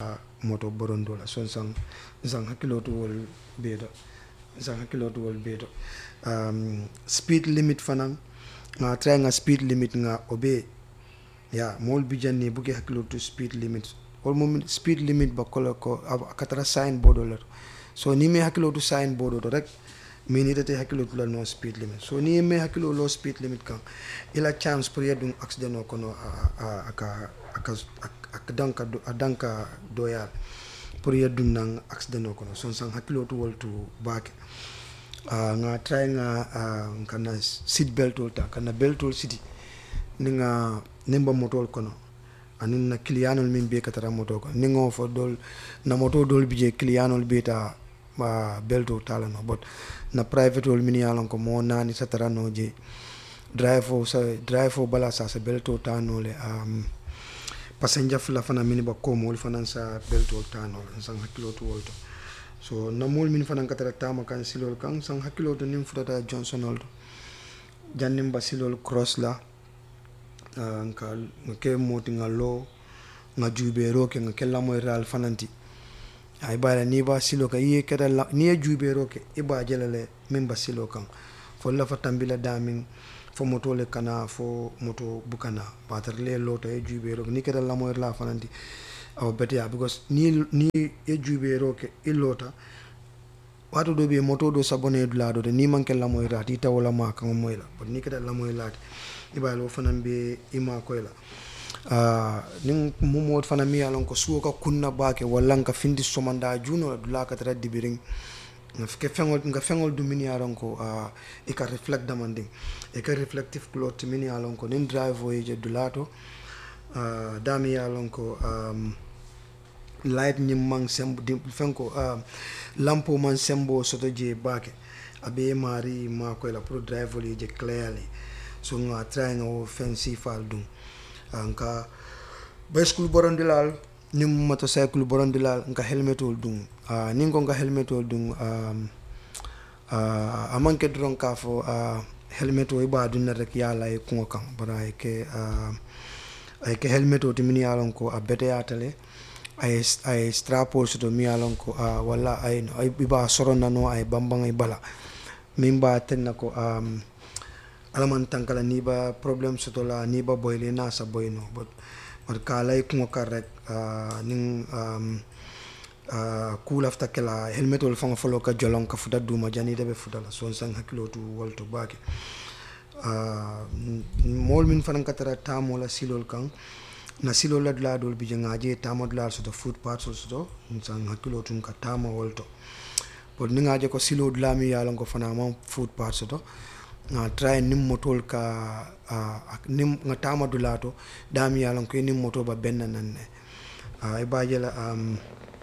moto borondo la son sang sang hakkiloto wol beeto sang hakkiloto wol beeto um, speed limit fanan nga try nga speed limit nga obey ya mool bijanni buke hakkiloto speed limit wol mum speed limit ba kola ko a katara sign board o la to so ni me hakkiloto sign board o to rek min itete hakkiloto la no speed limit so ni me hakkilo lo speed limit kan ila chance pour yedum accident o kono a, a, aka aka aka danka do- a danka doyal pour yeddum nan accident o kono son san hakkiloto woltu baake uh, nga try nga uh, kana seat belt ol ta kana belt ol siti ni nga nimba motol kono anin na kiliyanol min be katara moto ko ni ngo fo dol na moto dol bije kiliyanol be ta ma belto tala no but na private ol min yalon ko mo nani satara no je drive o sa drive o bala sa sa belto tano le um, passenger fula fana mini ba ko mol fana sa belto tano le sang hakilo to wolto so na mol min fana katara tama kan silol kan sang hakilo to nim futata johnson olto jannim ba silol cross la uh, nka nga ke moti nga lo nga juubero ke nga ke lamoy ral fananti ay bara ni ba silo ka iye keta la ni ye juubero ke i ba jelale min ba silo kan fo la fa tambila damin fo moto le kana fo moto bukana batar le loto ye juubero ni keta lamoy la fananti aw beteya because ni ni ye juubero ke i lota wato do be moto do sabone dula do de ni manke lamoy rat i tawola ma kan moy la but ni keta lamoy lat ibalo fanan be ima koy la uh, nin mumot fana mi yalon ko suwo ka kunna bake walla nka findi somanda juno la dula ka tara dibiring nga ke fengol nga fengol du min yalon ko uh, e ka reflect damanding e ka reflective cloth min yalon ko nin drive o je dulato uh, dami yalon ko um, light ñim man sembo di fenko uh, lampo man sembo soto je bake abe mari ma koy la pour drive li je clearly so nga try nga wo fen sifal dum nka bicycle borondilal nim motorcycle borondilal nka helmetol dum uh, nin ko nka helmetol dum um, uh, amanke doron ka fo uh, helmet o iba dunna rek yala e kuŋo kaŋ bara ay ke uh, ay ke helmet o timini yalon ko a beteyatale ay ay strapol soto mi yalon ko uh, walla ay ay iba soronnano ay bambaŋ ay bala min ba tenna ko um, alaman tankala ni ba problem soto la ni ba boyle na sa boyno but but kala i kuŋo kar rek uh, nin um, uh, kulafta kela helmetol faŋo folo ka jolon ka futa duma jani ite be futa la son saŋ hakkilo tu wolto baake uh, mool min fanaŋ ka tara tamo la silol kaŋ na silol la dula dol bi je ŋaje tamo dula soto foot partsol soto saŋ hakkilo tun ka tama wolto but ni ŋaje ko silo dula mi ye a lon ko fana maŋ foot part soto nga try nim motol ka uh, nim nga tama dulato dami yalon ko nim moto ba benna nan ne uh, e baje la um,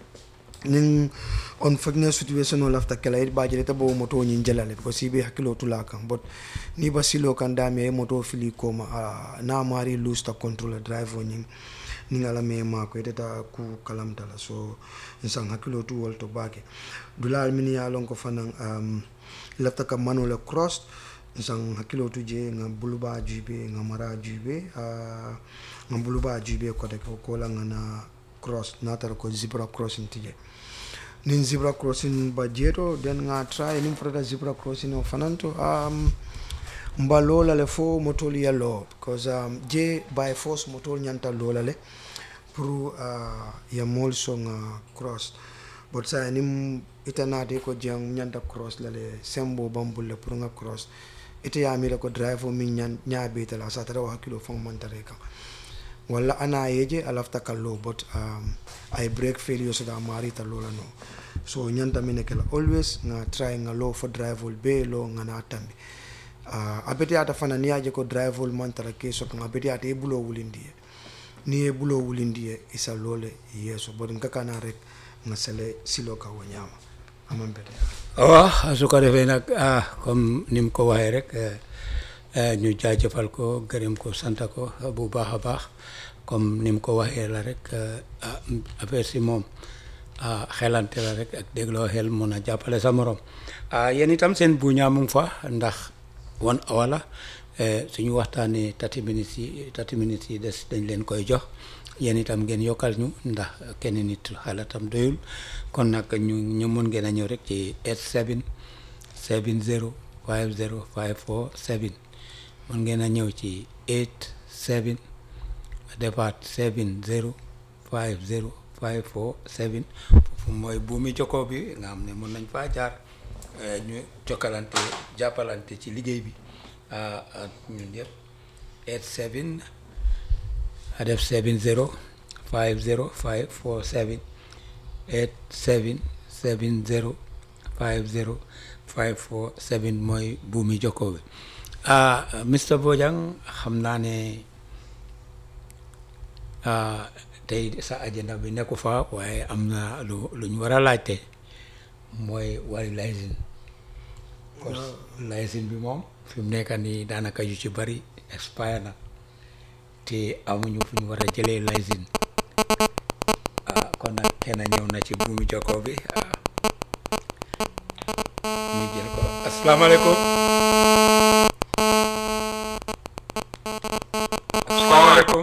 nin on fakna situation o lafta kala e baje ta bo moto nyin jalale ko sibe hakilo tula kan but ni ba silo kan dami e moto fili ko ma uh, na mari lose ta control drive o nyin ni ala me ma ko eta ku kalam tala so insan hakilo tu wolto bake dulal min yalon ko fanan um, lafta ka manole cross san hakkilo tu je nga buluba jube nga mara jube uh, nga buluba jube kote ko kola nga na cross natar ko zebra crossing tije nin zebra crossing ba jeto den nga try nin prada zebra crossing o fananto um, mba lola le fo motol yallo because um, je by force motol nyanta lola le pour uh, ya mol so nga cross but sa nim itanate ko jang nyanta cross lale sembo bambulle pour nga cross ite ya mira ko drive o min nyan nyaabe tala sa tara wa hakilo fon man tare kan walla ana yeje alafta kallo but um, ay break failure so da mari ta lola no so nyanta mine kala always nga try nga low for drive ol be lo nga na tambi uh, abeti ata fana ni aje ko drive ol man tara ke so kan abeti ata e bulo wulindi ni e bulo wulindi isa lole yeso but nga kana rek nga sele silo ka wanyama aman bete waaw su ko defee nag ah comme ni mu ko waxee rek ñu jaajëfal ko gërëm ko sant ko bu baax a baax comme ni mu ko waxee la rek ah affaire si moom ah xelante la rek ak dégloo xel mun a jàppale sa morom ah yéen itam seen buñaa mu ngi fa ndax one hour la suñu waxtaanee thirty minutes yi thirty minutes yi des dañ leen koy jox yéen itam ngeen yokkal ñu ndax kenn nit xalaatam doyul kon nag ñu ñu mun ngeen a ñëw rek ci 87 70 50 54 7 mun ngeen a ñëw ci 87 defaat 70 50 54 7 foofu mooy buumi jokkoo bi nga xam ne mun nañ faa jaar ñu jokkalante jàppalante ci liggéey bi ñun yëpp 87 a def 70 50 547 87 70 50 547 mooy buumi jokkoo bi ah Mr Bojang xam naa ne tey sa agenda bi nekku fa waaye am na lu lu ñu war a laajte mooy wàllu licence licence bi moom fi mu nekk nii daanaka yu ci bari expire na te amuñu fu ñu war a jëlee licence ah kon nag kenn ñëw na ci buumi jokkoo bi ah ñu jël ko asalaamaaleykum asalaamaaleykum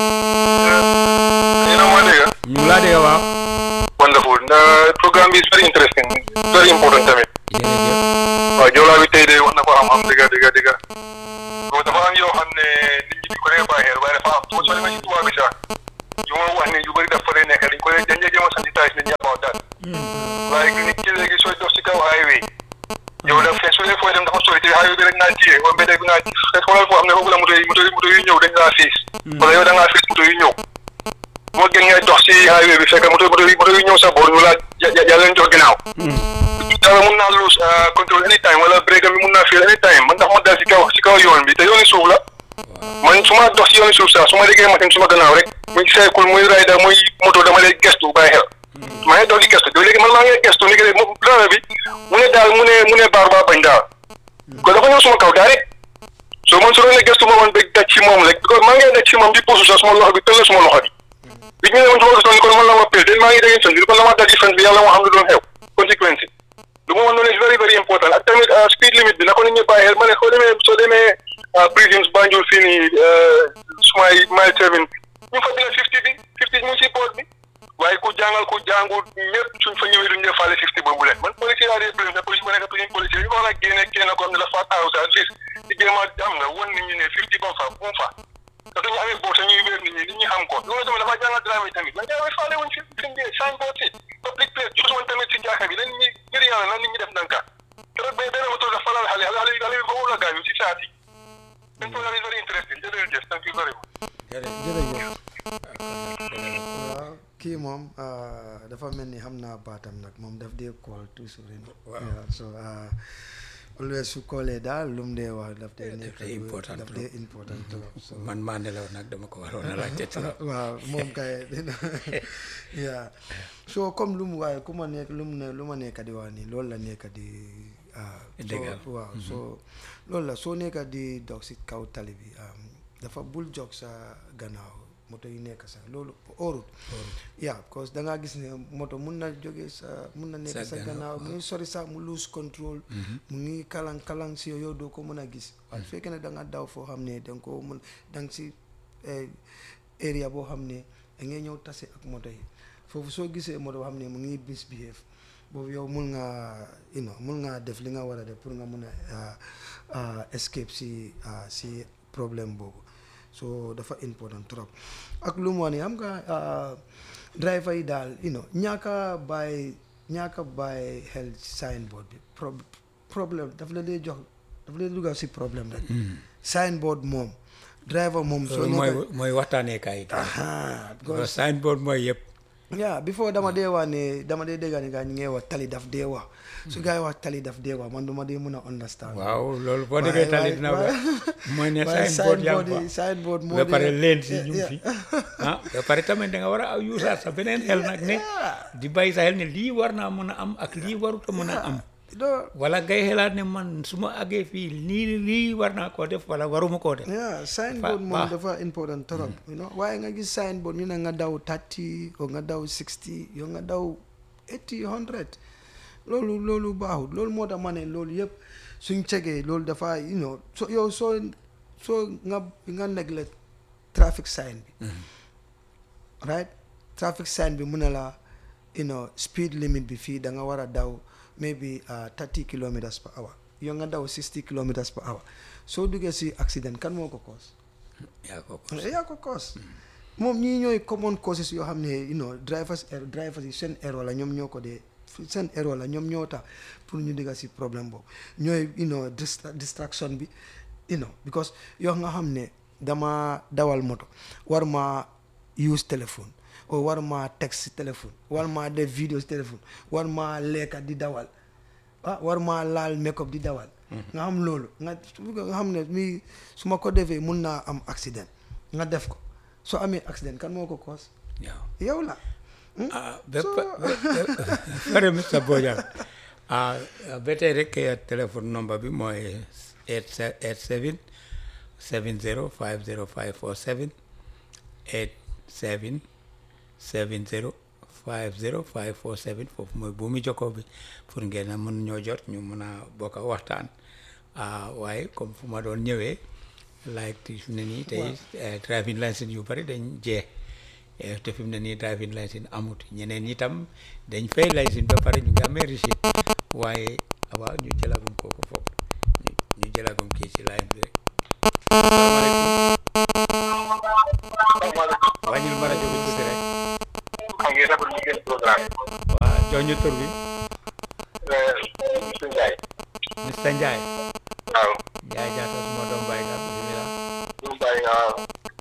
yéen a ma dégg ñu ngi laa dégg waaw wonderful the programme bi is very interesting very important tamit jërëjëf waaw joolaa bi tey de wax na ko xam-xam dëgga dëgga dëgga donc dafa am yoo xam ne nit ñi di ko dee bàyyi xel waaye dafa am soo demee ci tubaab bi sax yu ma wax ne yu bëri dafa dee nekk dañ ko dee dañ dee jéem a sensitise nit ñi about that waaye nit ki léegi sooy dox si kaw highway yow daf fee soo dee fooy dem dafa sori te highway bi rek ngaa téye wala mbedd bi ngaa te xoolal foo xam ne foofu la moto yi moto yi moto yu ñëw dañ laa fiis wala yow da ngaa fiis moto yu ñëw moo gën ngay dox si highway bi fekk moto moto yi moto yu ñëw sa boor ñu laa yàlla leen jox ginnaaw dara mun naa lose control anytime wala break bi mun naa fail anytime man ndax ma dal si kaw si kaw yoon bi te yooni suuf la man su ma dox si yooni suuf sax su ma déggee machine su ma gannaaw rek muy cycle muy rider muy moto dama lay gestu bàyyi xel maa ngi dox di gestu léegi man maa ngi gestu ni que driver bi mu ne daal mu ne mu ne baar baa bañ daal ko dafa ñëw suma kaw daal rek soo man su doon ne gestu ma woon ba daj ci moom rek because maa ngi daj ci moom di puusu sax suma loxo bi tëll suma loxo bi bi ñu ne woon suma gisoon ni kon man la ma pil te maa ngi dégg fen bi kon la ma daj ci fen bi yàlla moo xam lu doon xew conséquence lu ma wax noonu is very very important ak tamit speed limit bi na ko nit ñi bàyyi xel ma ne soo demee soo demee prisons Banjul fii nii sumay mile seven ñu fa dina fifty bi fifty mu ngi si board bi waaye ku jàngal ku jàngul ñëpp suñ fa ñëwee duñ defaale fifty boobu leen man police yaa dee blame police ma nekk prison police yi ko war a génne kenn ko xam ne dafa taxaw sa at least di jéem a am nga won nit ñi ne fifty ba fa bu mu fa te duñu amee boot ñuy wér nit ñi nit ñi xam ko loolu tamit dafa jàngal driver yi tamit man jaawee faale wuñ fi fi ngeen sign board si public place jot woon tamit si jaaka bi lan ñi ngir yàlla nan nit ñi def ndànka keroog ba benn moto dafa laal xale xale xale bi foofu la gaañu si saati seen programme is very interesting jërëjëf thank you very much jërëjëf waaw kii moom dafa mel ni xam naa baatam nag moom daf dee call toujours ren waaw so always su koolee daal lu mu dee wax daf dee nekk dee important daf dee important trop so man maa nelaw nag dama ko waroon a laajte trop waaw moom kay dina yaa so comme lu mu waaye ku ma nekk lu mu ne lu ma nekk di wax nii loolu la nekk di Dëgg so waaw so loolu la soo nekk di dox si kaw tali bi dafa bul jog sa gannaaw moto yi nekk sax loolu óorut yaa parce que da ngaa gis ne moto mun na jóge sa mun na nekk sa gannaaw mu ngi sori sax mu lose control mu ngi kalang kalang si yow doo ko mën a gis waaye su fekkee ne da nga daw foo xam ne da nga ko mën da nga si area boo xam ne da ngay ñëw tase ak moto yi foofu soo gisee moto boo xam ne mu ngi misbehave boobu yow mun nga you know mun nga def li nga war a def pour nga mun a escape si si problème boobu so dafa important trop ak lu mu wax ne xam nga driver yi daal you know ñaaka bàyyi ñaaka bàyyi xel signboard bi problème daf la dee jox daf la dee dugal si problème rek signboard moom driver moom soo mooy mooy waxtaanee kaay because signboard mooy yëpp yaa before dama dee wax ne dama dee dégg ne gaa ñu ngi wax tali daf dee wax su gaa yi wax tali daf dee wax man du ma dee mën a understand waaw loolu boo déggee tali dina wax mooy ne signboard yaa ngi fa signboard moo ba pare leen si ñu fi ah ba pare tamit da nga war a yuusaat sa beneen xel nag ne di bàyyi sa xel ne lii war naa mën a am ak lii warut a mën a am wala ngay xelaat ne man su ma àggee fii nii lii war naa koo def wala waruma koo def yeah signboard moom dafa important trop you know waaye nga gis signboard ñu ne nga daw thirty o nga daw sixty yow nga daw eighty hundred loolu loolu baaxul loolu moo tax ma ne loolu yëpp suñ cegee loolu dafa you know so yow soo soo nga nga neglect traffic sign bi right traffic sign bi mu ne la you know speed limit bi fii da nga war a daw maybe thirty kilometers per hour yow nga daw sixty kilometers per hour soo duggee si accident kan moo ko cause yaa ko ko yaa ko cause moom ñii ñooy common causes yoo xam ne you know drivers er drivers yi seen erreur la ñoom ñoo ko dee seen erreur la ñoom ñoo tax pour ñu digga si problème boobu ñooy you know distra- distraction bi you know because yoo nga xam ne dama dawal moto war ma use téléphone o war ma text si téléphone war ma def vidéo si téléphone war ma lekka di dawal ah war ma laal make up di dawal nga xam loolu nga nga xam ne mi su ma ko defee mun naa am accident nga def ko soo amee accident kan moo ko cause waaw yow la ah ba pare Mr Bojang ah ba tey rek téléphone number bi mooy 87 70 50 547 87 70 50 547 foofu mooy buumi jokkoo bi pour ngeen a mën ñoo jot ñu mën a bokk a waxtaan ah waaye comme fu ma doon ñëwee like fi mu ne nii tey driving license yu bari dañ jeex Eh, te fi mu ne nii driving license amut ñeneen ñi tam dañ fay license ba pare ñu ngi amee receipt waaye waaw ñu jëlagum kooku foofu ñu ñu jëlagum kii ci line bi rek salaamaaleykum wàññil ma rajo bi tuuti rek maa ngi rafetlu liggéey programme waaw jox ñu tur bi monsieur Ndiaye Mr Ndiaye waaw Ndiaye jaata suma doom baay nga bismillah ñu bàyyi waaw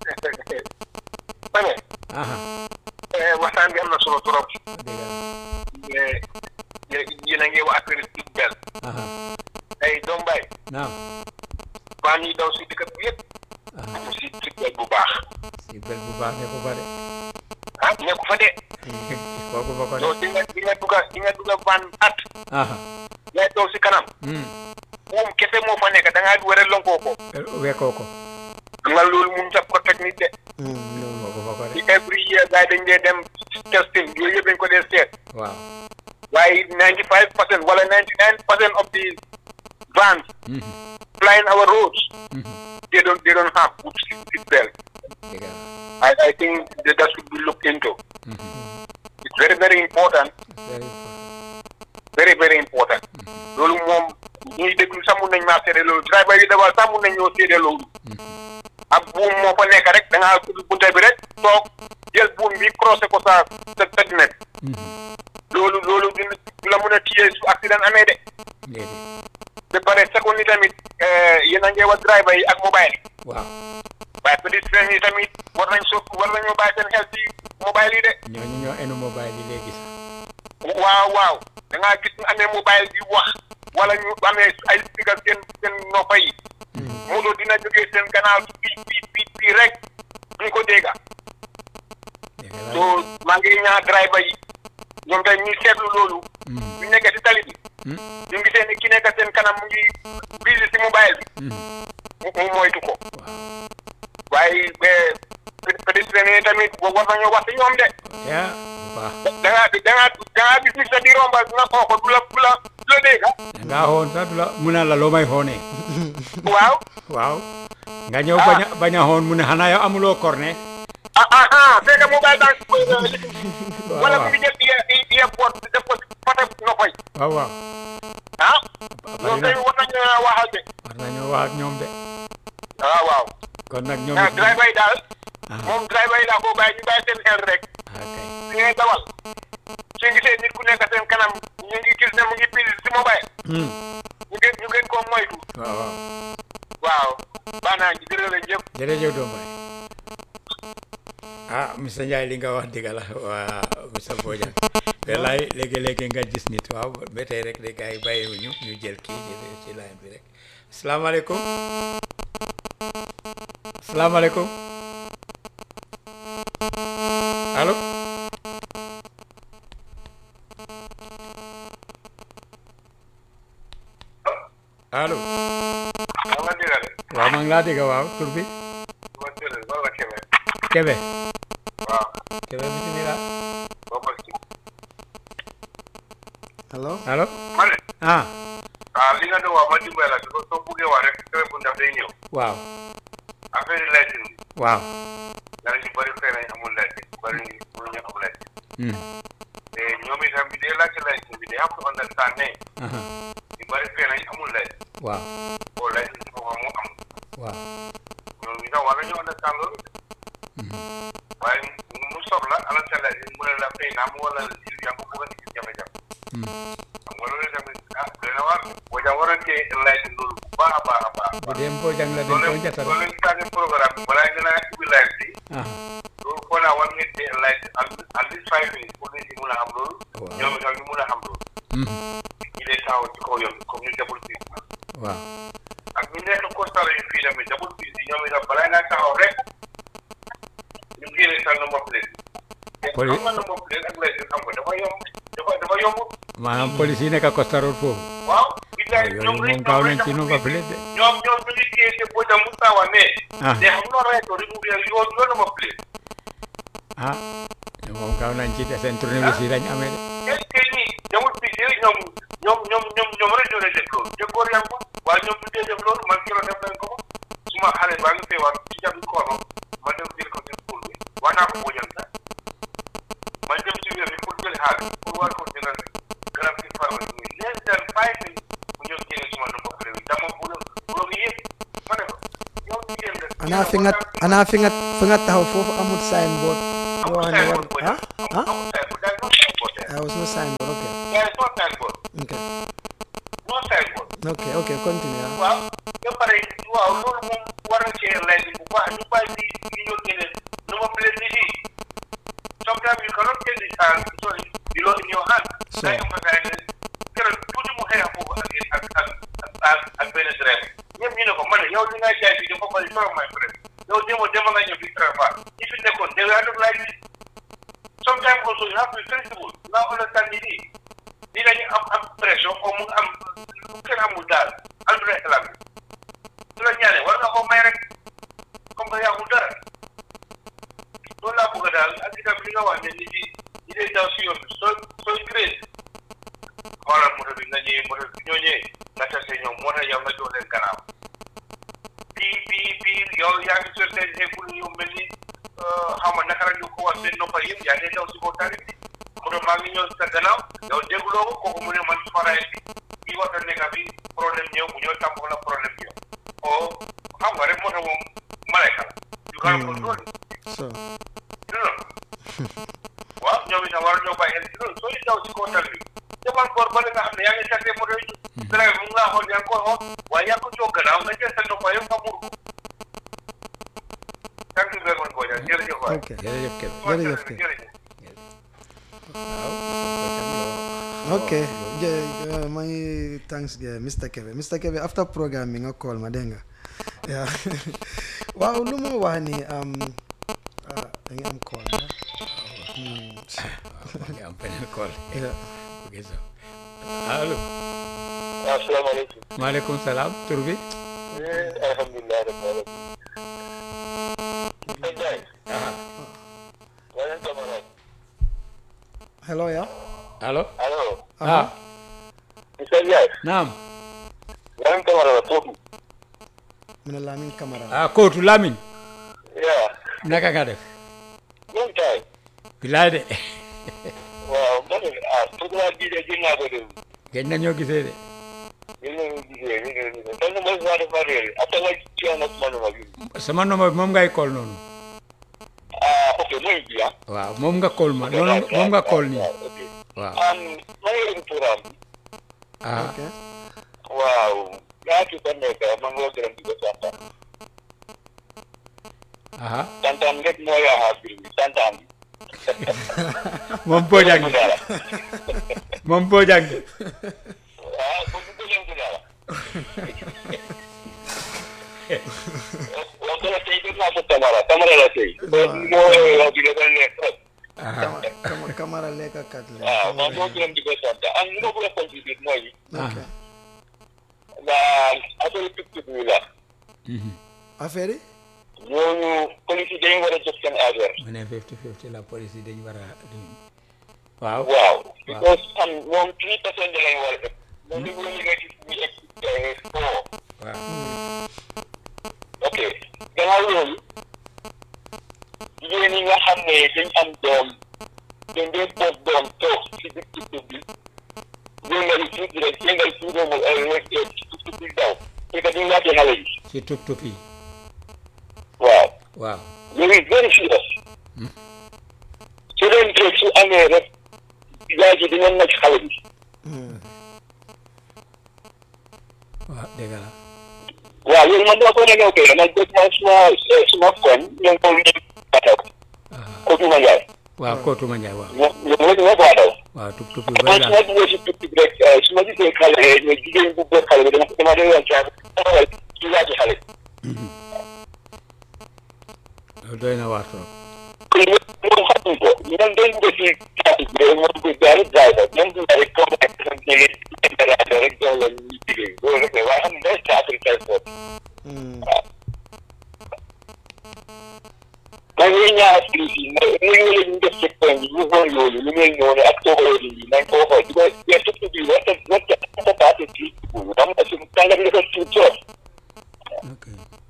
ma ne aha waxtaan bi am na solo trop dëgg la mais yéen a ngi wax affaire seat belt aha ay doom baay naam baan yi daw si dëkk bi yëpp aha amu si seat belt bu baax si bel bu baax ne ko fa de ah nekku fa de kooku fa ko de yow di nga di nga dugga di nga dugga van at aha ngay toog si kanam hmm moom kese moo fa nekk da ngaa war a lonkoo ko wekkoo ko xam nga loolu mun sa protect nit de loolu kooku fa ko de ci every year gars yi dañ dee dem testing yooyu yëpp dañ ko dee seet waaw waaye ninety five percent wala ninety nine percent of the vans mhm flying our roads mhm they don't they don't have good seat seat belt dëgg la I, I think that, that should be looked into mhm it's very very important very important very very important loolu moom ñuy déglu sax mun nañ maa seede loolu driver yi dawal sax mun nañ ñoo seede loolu ab buum moo fa nekk rek da ngaa tudd bunta bi rek toog jël buum bi croisé ko sa sa sa dina bi mhm loolu loolu du du la mun a téye su accident amee de déedéet ba pare seconde ni tamit yéen a ngi wax driver yi ak mobile yi waaw waaye pédestriens yi tamit war nañ so war nañoo bàyyi seen xel ci mobile yi de ñooñu ñoo enu mobile yi léegi sax waaw waaw da ngaa gis ñu amee mobile bi wax wala ñu amee ay speaker seen seen noppa yi moto dina jógee seen gannaaw ci bii bii bii bii rek duñ ko dégga dëgg la so maa ngi ñaa driver yi ñoom tamit ñuy seetlu loolu mhm bu ñu nekkee si tali bi mhm ñu ngi seen ki nekk seen kanam mu ngi busy si mobile bi mhm mu mu moytu ko waaw waaye pédestriens yi tamit war nañoo wax si ñoom de yaa bu baax da ngaa da ngaa da ngaa gis ni sa di romba nga xoo ko du la du la du la dégg dangaa xoon sax du la mu ne la loo may xoonee waaw waaw nga ñëw bañ a bañ a xoon mu ne xanaa yow amuloo cornet ah ah ah fekk mobile baa ngi koy waaw wala mu waaw ngi jël ear earpod def ko si côté noppay waaw waaw ah bari ñoom na tamit war nañu waxal de war nañoo wax ak ñoom de waaw waaw kon nag ñoom ah it driver yi daal ah moom driver yi daa ko bàyyi ñu bàyyi seen xel rek ah kay su ngay dawal su gisee nit ku nekk seen kanam ñu ngi gis ne mu ngi busy si mobile hmm ñu gën ñu gën koo moytu waaw waaw waaw baax naa jërëjëf jërëjëf doom baay ah monsieur Ndiaye li nga wax dëgg la waa monsieur Bojang wallaay léegi-léegi nga gis nit waaw ba tey rek de gars yi bàyyiwuñu ñu jël kii ci ci line bi rek asalaamaaleykum asalaamaaleykum allo allo waaw man dégg de waaw maa ngi laa dégg waaw tur bi man dégg la wala keme Kebe waaw Kebe bismillah boo ko ci hello allo ma ne ah ah li nga doon wax ma dimbali la soo soo buggee wax rek téléphone daf day ñëw waaw affaire yi laytin bi waaw dana ñu bëri fee nañ amul laytin bëri ñu Hmm. te ñoom itam bi dee laajte license bi day have to understand ne Aha. ñu bari fee nañ amul license waaw boo license ci boppam moo am waaw ñoom itam war nañu understand loolu waaye mu sob la ala sa license mu ne la fay naa mu wala si yaa ko bëgg a indi jafe-jafe Hmm. xam nga loolu tamit ah doy na waar boo jam war a téye license loolu bu baax a baax a baax bu dee Mbojang la dañ loolu koy jatal loolu tànn programme bi balaa nga naa ubbi live bi Aha. loolu foo naa war ngeen téye live at at least five minutes pour nit ñi mun a xam loolu Waaw. ñoom itam ñu mun a xam loolu Hmm. ñi lay taxaw ci kaw yoon comme ñu double fii waaw ak ñu nekk constat yu fii tamit double fii si ñoom itam balaa ngaa taxaw rek ñu génne sa number plate Poli- xam nga number plate ak license xam nga dafa yomb dafa dafa yomb maanaam police yi nekk Costa Road foofu waaw billaay yooyu ñoom rek moom gaaw nañ ñoom ci rek number plate de ñoom ñoom ñu ngi téye te boo dem Moustapha ne Ah. they have no right to remove your your your number plate ah moom gaaw nañ ci de seen tournevis yi dañ amee de est-ce que ñi demul fii si ñoom ñoom ñoom ñoom ñoom rek ñoo lay def loolu te góor yaa ngi ko waaye ñoom ñu dee def loolu man keroog def nañ ko ko suma xale baa ngi feebar ci jàpp koono ma dem jël ko ci school bi wax naa ko bojal sax ma dem ci wér bi pour jël xaalis pour war ko jëlal garab ci pharmacie bi less than five minutes mu ñëw génne suma number plate bi dama bu bu yëpp ma ne ko yow jigéen nga anaa fi nga anaa fi nga fi nga taxaw foofu amul signboard boo amul xam ne war signboard boo ah ah amul signboard daal no signboard there there was no signboard okay there is no signboard okay no signboard okay okay continue ah. waaw ba pare waaw loolu moom war na cee lay bu baax ñu bàyyi di di ñoo génne nu ma plate nit yi sometimes you cannot take this hand sorry you know in your hand So- day am nga ne keroog tuuti mu xeex foofu ak ak ak ak ak benn driver ñëpp ñu ne ko man yow li nga jaay bi dafa bari trop my friend yow démo démo nga ñëw bi travail ñi fi nekkoon they were not like this sometimes also you have to be flexible nga understand nit yi ni dañu am am pression ou mu am lu kenn amul daal alduna xelam bi su la ñaanee war nga ko may rek comme que yàggul dara loolu laa bëgg daal ak itam li nga wax ne nit yi ñi lay daw si yoon bi soo sooy gré xoolal moto bi nga ñëwee moto bi ñoo ñëwee nga tase ñoom moo tax yow nga jox leen gannaaw bii bii bii yow yaa ngi sol seen écoute yu mel ni xam nga naka la ñu ko wax seen noppal yëpp yaa ngi daw si kaw tali bi moto maa ngi ñëw sa gannaaw yow dégguloo ko kooku mu ne man su ma raay bi kii war na nekk bi problème ñëw mu ñëw tàmbali la problème ñëw oh xam nga rek moto moom malayka la yu kan ko loolu so non waaw ñoom itam war ñoo bàyyi xel ci loolu soo daw si kaw tali bi demal boor ba nga xam ne yaa ngi tase moto yi driver mu ngi laa xool yaa ngi koy xool waaye yaa ko jox gannaaw nga jël sa noppa yëpp nga muur ko thank you very much Boja jërëjëf waay okay jërëjëf Kébé jërëjëf kay. jërëjëf waaw okay jë maa ngi thanks yeah, Mr Kebe Mr Kebe after programme bi nga call ma dégg nga yeah. waaw lu ma wax ni um, ah, da nga am call ah? Hmm. maa ngi am beneen call Yeah. ok so allo asalaamaaleykum maaleykum salaam tur bi alhamdulilah rabbil alamin Ndiaye ah wala camarade hello ya allo allo ah Mr Ndiaye naam wala camarade foofu mu ne Lamin Camara ah kootu Lamine yaa naka nga def ñoom taay bilaay de waaw ma ne ah programme bii de gën naa ko déglu gëj nañoo gisee de gën nañu gisee gën nañu gisee kon mooy saa dafa réer après nga ci yoon ak man ma bi sama nombre bi moom ngay call noonu ah ok mooy bi ah waaw moom nga call ma noonu moom nga call nii ok waaw am ma ngi leen programme bi ah ok waaw yaa ci ko nekk ma ngi gërëm di ko santaan aha santaan rek moo yaa bi santaan bi moom Bojang bu dara moom Bojang waaw bu bu gëjëm bu dara wax dëgg tey def naa ko Tamara Tamara la tey moo wax bi dafa nekk aha Kama- Kama- Camara lekkakat la waaw maa Camara- ngi gërëm di ko sant ak li ma bëgg a contribuer mooy ok ndax affaire tuk-tuk yi la Mhm. affaire yi ñooñu police yi dañu war a jox seen affaire mu ne 50 50 la police yi dañu war a waaw waaw because am ñoom three percent lañ war a def moom li mu la liggéey ci suñu ex four waaw ok gannaaw loolu jigéen ñi nga xam ne dañ am doom dañ dee toog doom toog si biir tukki bi yëngal tuuti rek yëngal tuuti mu ay rek tukki bi daw fekk di ñaati xale yi si tup tup yi waaw waaw very very serious su leen teg su amee rek yaay ji dina nag xale bi waaw dëgg la waaw loolu man dama ko ne ñëw kay man dégg naa suma suma koñ ñu ngi ko ñu bataw ko tuma njaay waaw kootuma njaay waaw ñoo ñoo ñoo ko bataw waaw tup tup yu man bëri su ma la duggee si tukki bi rek su ma gisee xale ne jigéen bu bëgg xale bi dama dama dee yoon caa xale ci yaati xale loolu doy na waar trop kon ñoom ñoom xamuñ ko ñoom dañ ko si yaati bi rek moom ko jaari jaay ko ñoom du rek comme rek dafa jege intérêt rek jox leen ñu liggéey loolu rek la waaye xam ne day caatri tay foofu man ñuy ñaar fii fii mais ñu ngi leen ñu def ci koñ bi ñu xool loolu lu mel noonu ak toogaloo yi nañ ko xool di ko mais surtout bi warta warta warta paase ci boobu xam nga suñu tàngat dafa tuut trop ok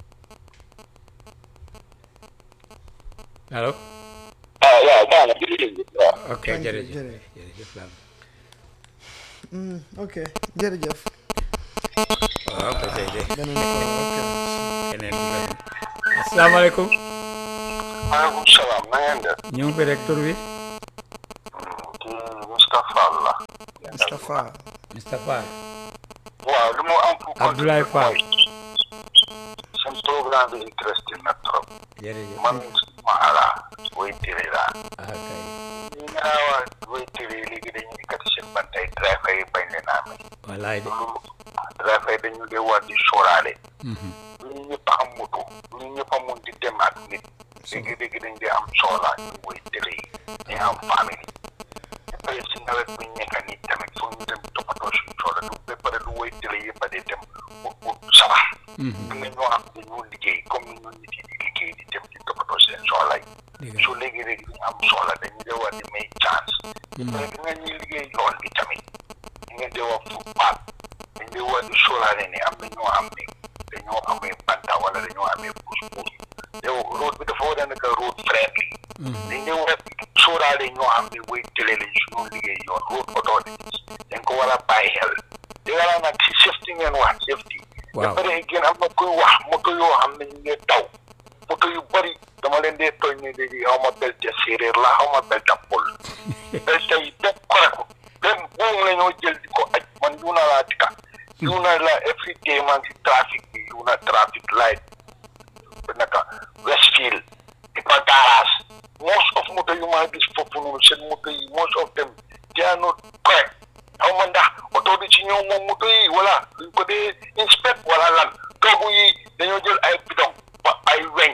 allo ah waaw baax na jërëjëf waaw ok Thank you, jërëjëf jërëjëf. jërëjëf Lam Mm, ok jërëjëf waaw ba tey de beneen ko ok keneen du la asalaamaaleykum maaleykum salaam na ngeen def ñu ngi fi rek tur bi kii Moustapha la Moustapha Moustapha waaw lu ma am pour Abdoulaye Fall seen programme bi interesting na trop jërëjëf man ma ala way tiri laa ah kay ñu ñaawa way tiri léegi dañuy kat seen bantay driver yi bañ leen amee wallaay de loolu driver yi dañu dee war di sóoraale Mhm. lu ñu ñëpp am moto lu ñu ñëpp a mun di dem ak nit léegi-léegi dañ dee am soxla ñu way tiri yi ñu am famille ba pare si nawet bu ñu nekk nii tamit foog ñu dem toppatoo suñu soxla du ba pare du way tiri yëpp a dee dem ut ut sabar Mhm. am na ñoo xam ne dañoo liggéey comme ni ñun nit yi di liggéey di dem di toppatoo seen soxla yi dëgg su léegi rek ñu am soxla dañu dee war di may chance mais di nga ñuy liggéey yoon bi tamit ñu ngeen dee wax football dañ dee war di sóoraale ne am na ñoo xam ne dañoo amee banta wala dañoo amee pousse pousse yow road bi dafa war a nekk road friendly dañ dee war a sóoraale ñoo xam ne way télé lañ suñu liggéey yoon road authorities dañ ko war a bàyyi xel di nga nag si safety ngeen wax safety Waaw. ba pare gën am na kuy wax moto yoo xam ne ñu ngi daw moto yu bëri dama leen dee tooñ ni léegi xaw ma belte séeréer la xaw ma belte pol belte yi benn koreku benn buum la ñoo jël di ko aj man yu na laa dika yu na la every day man si trafic bi yu na traffic light naka Westfield di ko garage most of moto yu maa gis foofu noonu seen moto yi most of them they are not correct xaw ma ndax oto bi ci ñëw moom moto yi wala duñ ko dee inspect wala lan toogu yi dañoo jël ay bidon ba ay weñ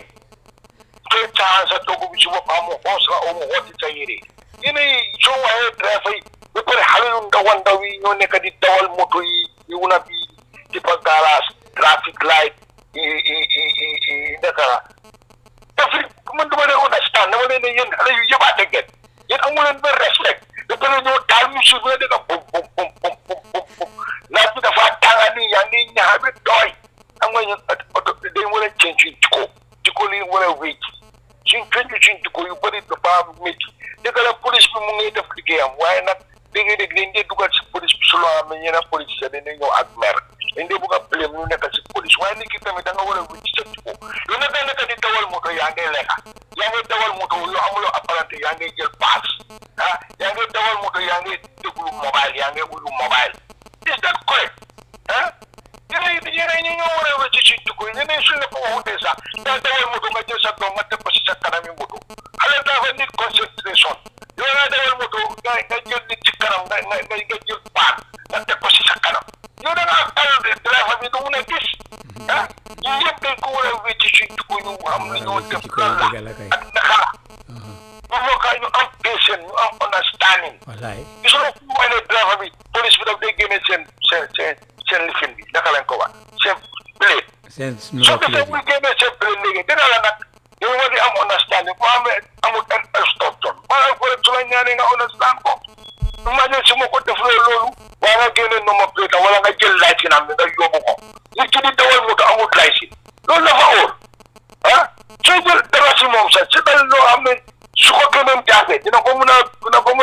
soo caaxaan sa toogu bi ci boppam mu xoos la oo mu xotti sa yére yéen ay soo waxee driver yi ba pare xale yu ndaw a ndaw yi ñoo nekk di dawal moto yi yu wuna bi di fa garage traffic light i i i i i naka la Afrique man dama leen understand dama leen ne yéen xale yu yëbaate ngeen yéen amu leen benn respect ba pare ñoo taal mu suuf nga dëgg bum bum bum bum bum bum bum naaj bi dafa tànga nii yaa ngi ñaxa bi tooy xam nga ñun oto dañ war a ceeñ suñ jikko jikko li war a wécc suñ ceeñ suñ jikko yu bëri dafa métti dëgg la police bi mu ngi def liggéeyam waaye nag léegi-léegi dañ dee dugal si police bi su loo xam ne ñeneen police sax dañ dee ñëw ak mer dañ dee bëgg a blame ñu nekk si police waaye nit ki tamit da nga war a wécc sa jikko yow nag da nekk di dawal moto yaa ngay lekka yaa ngay dawal moto yoo amuloo apparenté yaa ngay jël paas ah yaa ngay dawal moto yaa ngay déglu mobile yaa ngay uyu mobile is that correct ah yeneen yeneen ñi ñoo war a wécc si jikko yi yeneen suñ la ko waxutee sax daa dawal moto nga jël sa doom nga teg ko si sa kanami moto xale dafa nit concentration yow nga dawal moto nga nga jël nit ci kanam nga nga nga nga jël paan nga teg ko si sa kanam yow da ngaa tal driver bi du mun a gis ah yii yëpp dañ ko war a wécc si jikko ñu am na ñoo def jikko lan la dëgg la kay. ak naka la bu boobaa ñu am patient ñu am understanding wallaay gis nga fu mu wane driver bi police bi daf day génne seen seen seen seen lifin bi naka lañ ko wax seen plate seen soo numéro ko plate muy génnee seen plate léegi dina la nag yow war di am understanding boo amee amul instruction maanaam ko rek su la ñaanee nga understand ko imagine su ma ko def loolu waa nga génne number plate wala nga jël licence am bi nga yóbbu ko nit ki di dawal moto amul licence loolu dafa óor ah soo jël dara si moom sax si dal loo xam ne su ko keneen jaafee dina ko mun a dina ko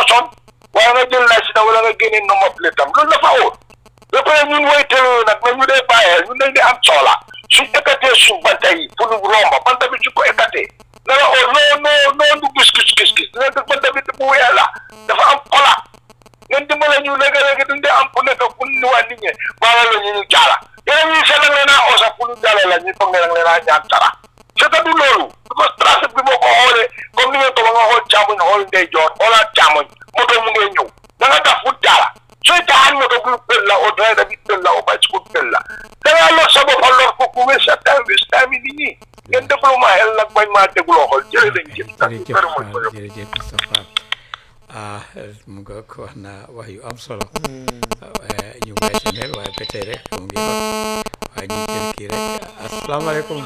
batoon waaye nga jël license am wala nga génne number plate am loolu dafa wóor ba pare ñun woy télé nag na ñu dee bàyyee ñun dañ di am soxla suñ écarté suñ banta yi pour romba banta bi su ko écarté na la oo noo noo noo du gis gis gis gis dina def banta bi bu weex la dafa am kola ngeen dimbale ñu léegi-léegi duñ dee am ku nekk ku ni waa nit ñi baala la ñu ñu jaala yeneen ñi seet nag leen a oosa pour ñu jaale la ñu foog ne nag leen a ñaan dara c'est que du loolu parce que trafic bi boo ko xoolee comme ni ngeen ko ba nga xool càmmoñ xool ndeyjoor xoolaat càmmoñ moto mu ngee ñëw da nga tax fu jaala sooy taxaan moto bu pël la au driver bi pël la au bicycle pël la da ngaa lor sa bopp lor ko ku wés sa time wés time yi nit ñi ngeen déglu ma xel nag bañ maa dégloo xool jërë lañ jëf jërëjëf Fall jërëjëf Mr Fall ah mu nga ko wax na wax yu am solo waaye ñu bàyyi si xel waaye ba tey rek mu ngi wax waaye ñu jël kii rek asalaamaaleykum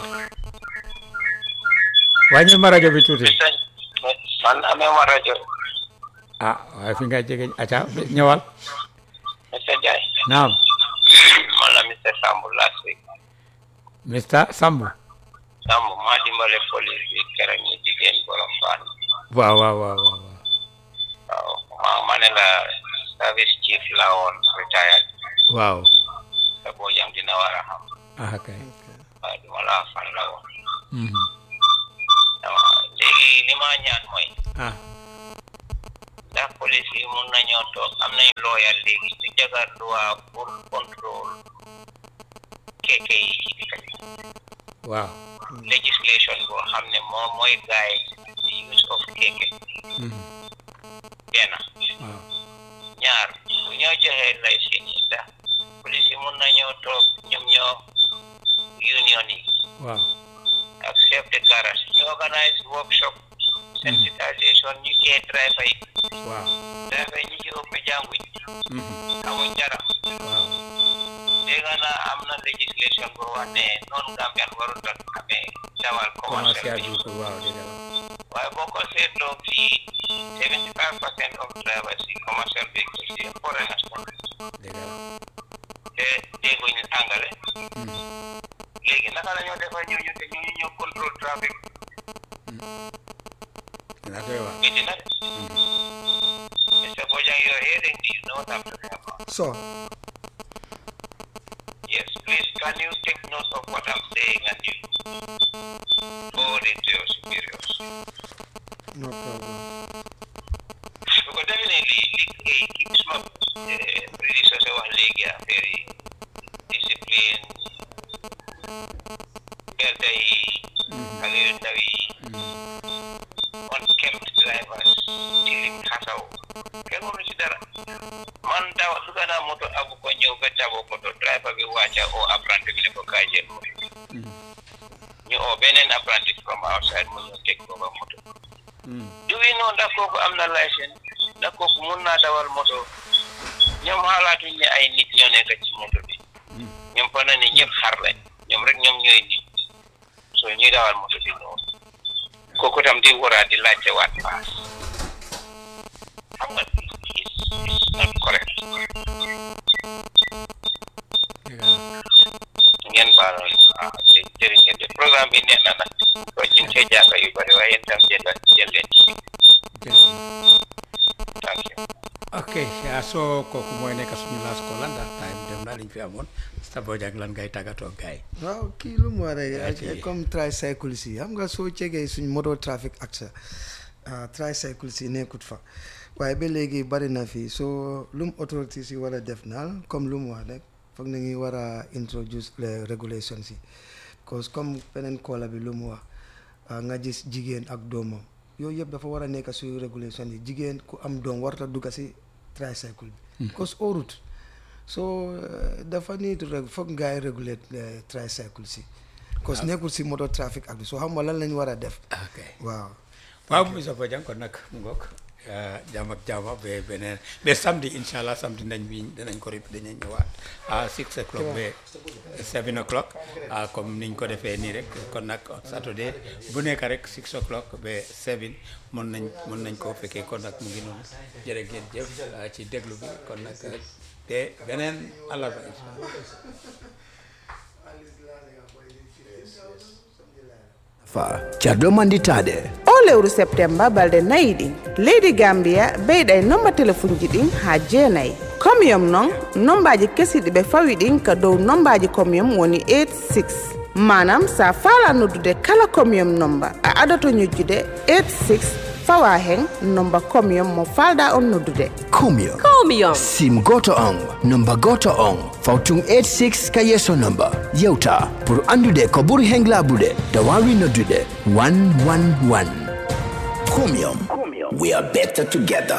wàññil ma rajo bi tuuti man amee ma rajo ah waaye fi nga jege aca ñëwal monsieur Ndiaye naam man la monsieur Samb last week Mr Sambu Samb maa dimbale police bi keroog ñu jigéen borom baan waaw waaw waaw waaw waaw maa ma ne la service chief la woon retired waaw te boo jam dina war a xam ah kay waaye duma la fan la woon Mhm. waaw léegi li ma ñaan mooy ah ndax police yi mun nañoo toog am nañ looyal léegi ñu jagar loi pour contrôle keke yi ci dëkk bi waaw legislation boo xam ne moom mooy guide the use of keke Mhm. benn waaw ñaar bu ñoo joxee licence yi ndax police yi mun nañoo toog ñoom ñoo union yi waaw ak chef de garage ñu organise workshop sensitisation ñu ee driver yi waaw driver yi ñi ci ëpp jànguñ Mhm. amuñ dara waaw dégg naa am na législation boo wax ne noonu Gambian warut a amee dawal commercial commercial bi bi ko waaw dëgg la waaye boo ko seetloo fii seventy five percent of drivers yi commercial vehicles yi foreigners la dëgg la te dégguñ angale Mhm. léegi naka la ñoo defar ñooñu te ñu ñëw contrôle trafic dina doy waar métti na de Mhm. Mr. Bojang you're hearing me you know what I'm talking about So, yes please can you take note of what I'm saying and you forward it to your superiors no problem. because definitely li eh, keep suma eh, predecessor wax léegi affaire yi discipline belta yi xale yu ndaw yi unkempt drivers tilim xasaw kenn mënu ci dara man daw dugg naa moto abu ko ñëw ba tabo moto driver bi wàcca o apprenti bi ne ko kaay jël moto ñu oo beneen apprenti from outside mu ñëw teg ko ba moto Mhm. du wi noonu ndax kooku am na licence ndax kooku mun naa dawal moto ñoom xalaatuñ ne ay nit ñoo nekk ci moto bi ñoom fa na ne ñëpp xar lañ ñoom rek ñoom ñooy nit so ñuy dawal moto bi noonu kooku tam di waraa di laajte waat paas xam nga it's it's not correct dëgg la ngeen baaloon ah jë- jërë ngeen de programme bi neex na nag ko ñu ngi see jàng yu bëri waaye yéen tam jël jël leen ci jërëjëf thank you ok yaa soo kooku mooy nekk suñu laas ko lan ndax time dem na liñ fi amoon Mr Bojang lan ngay tàggatoo gaay waaw kii lu mu war Yaa a ci- comme tricycles yi xam nga soo cegee suñ moto traffic acte ah tricycles yi nekkut fa waaye ba léegi bari na fi soo lu mu autorités yi war a def naal comme lu mu wax rek foog na ngi war a introduce les regulations yi cause comme beneen koola bi lu mu wax ah, nga gis jigéen ak doomam yooyu yëpp dafa war a nekk suy régulation yi jigéen ku am doom warut a dugg si tricycle bi cause orut so eh, dafa niitu rek foog ngaay réguler eh, tricycle si cause nekkul si moto trafic ak bi soo xam nga lan lañ war a def ok waaw waaw Mr Bojang kon nag mu ngoog jàmm ak jàmm ba beneen ba samedi incha allah samedi nañ bi danañ ko rip dañuy ñëwaat à six o'clock ba seven o'clock ah comme niñ ko defee nii rek kon nag saturday bu nekk rek six o'clock ba seven mën nañ mën nañ koo fekkee kon nag mu ngi noonu jërë ngeen jëf ah, ci déglu bi kon nag te beneen àllarba incha allah fa carɗo manditade o lewru septemba balɗe nayi ɗin leydi gambia ɓeyɗa e nomba téléphone ji ɗin ha jeenayyi commiyum noon nombaji kesiɗi ɓe fawi ɗin ka dow nombaji commiyum woni 86 manam sa faala noddude kala commiyum nomba a adoto ñojjude 86 fawa hen nomba commiyum mo falɗa on noddude comium Comium. sim goto on nomba goto on fawtun 86 ka yesso nomba yewta pour andude ko ɓuri hen laɓude da wawi noddude 111 comium we are better together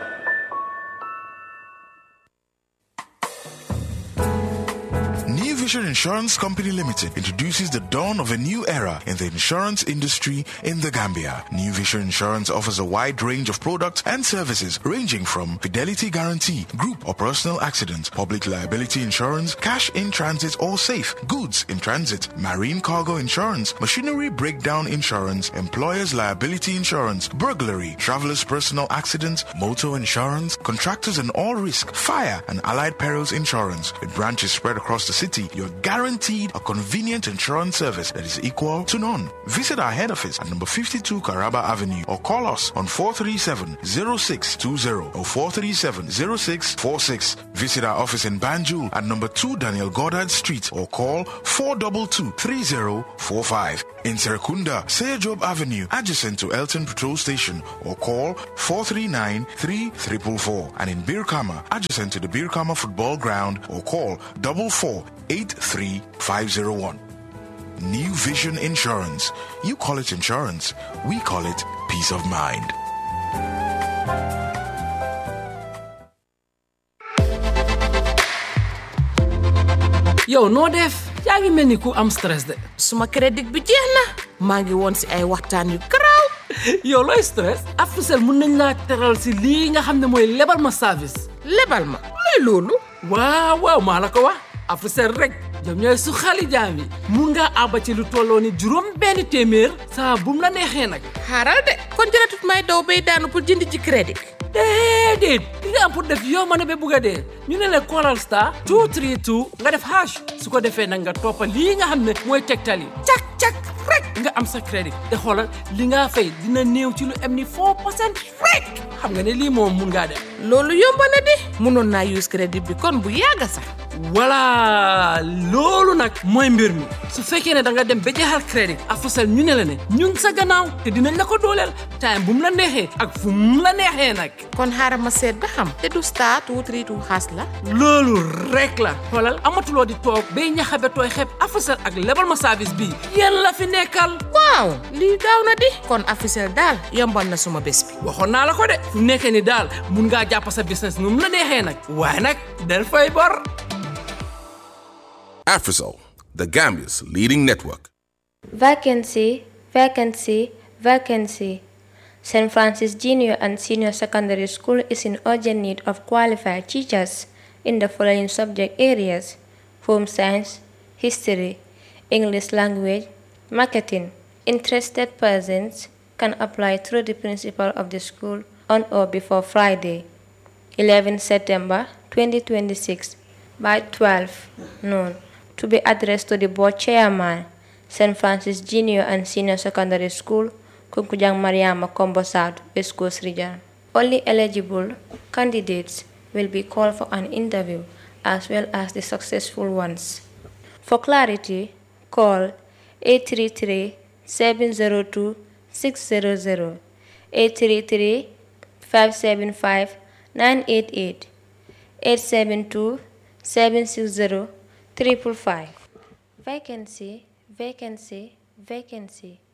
New Vision Insurance Company Limited introduces the dawn of a new era in the insurance industry in the Gambia. New Vision Insurance offers a wide range of products and services ranging from fidelity guarantee, group or personal accident, public liability insurance, cash in transit or safe, goods in transit, marine cargo insurance, machinery breakdown insurance, employer's liability insurance, burglary, traveler's personal accident, motor insurance, contractors and all risk, fire and allied perils insurance. With branches spread across the city, you're guaranteed a convenient insurance service that is equal to none. Visit our head office at number 52 Caraba Avenue or call us on 437-0620 or 437-0646. Visit our office in Banjul at number 2 Daniel Goddard Street or call 422-3045. In Serekunda, Job Avenue, adjacent to Elton Patrol Station or call 439-3444. And in Birkama, adjacent to the Birkama Football Ground or call 4483501. New Vision Insurance. You call it insurance. We call it peace of mind. yow noo def yaa ngi mel ni ku am stress de suma crédit bi jeex na maa ngi woon si ay waxtaan yu garaaw yow looy stress Africell mun nañ laa teral si lii nga xam ne mooy lebal ma service lebal ma luy loolu waaw waaw maa la ko wax Africell rek ñoom ñooy su xali jaam yi mun ngaa àbba ci lu tolloo ni juróom benn téeméer saa bum la neexee nag xaaral de kon jëratut may daw bay daanu pour jënd ci crédit déedéet li nga am pour def yow ma ne ba bugg a dee ñu ne la callal star 232 nga def hash su ko defee nag nga toppa lii nga xam ne mooy tegtal yi cak cak rek nga am sa crédit te xoolal li nga fay dina néew ci lu am ni 4 percent rek xam nga ne lii moom mun ngaa def loolu yomb na di mënoon naa use crédit bi kon bu yàgg sax voilà loolu nag mooy mbir mi su fekkee ne da nga dem ba jeexal crédit Africell ñu ne la ne ñun sa gannaaw te dinañ la ko dooleel time bu mu la neexee ak fu mu la neexee nag kon xaaral ma seet ba xam te du star two three two xaas la loolu rek la xoolal amatuloo di toog bay ñaxabe tooy xeeb Africell ak lebal ma service bii yéen la fi nekkal waaw lii gaaw na di kon Africell daal yombal na suma bés bi waxoon naa la ko de fu nekkee ni daal mun ngaa jàpp sa business nu mu la neexee nag waaye nag del fay bor Afrisol, the Gambia's leading network. Vacancy, vacancy, vacancy. St. Francis Junior and Senior Secondary School is in urgent need of qualified teachers in the following subject areas home science, history, English language, marketing. Interested persons can apply through the principal of the school on or before Friday, 11 September 2026 by 12 noon to be addressed to the board chairman, St. Francis Junior and Senior Secondary School, Kunkujang Mariama Combo South, West Coast Region. Only eligible candidates will be called for an interview as well as the successful ones. For clarity, call 833 702 600 833 575 988 872 760 triple five. Vacancy, vacancy, vacancy.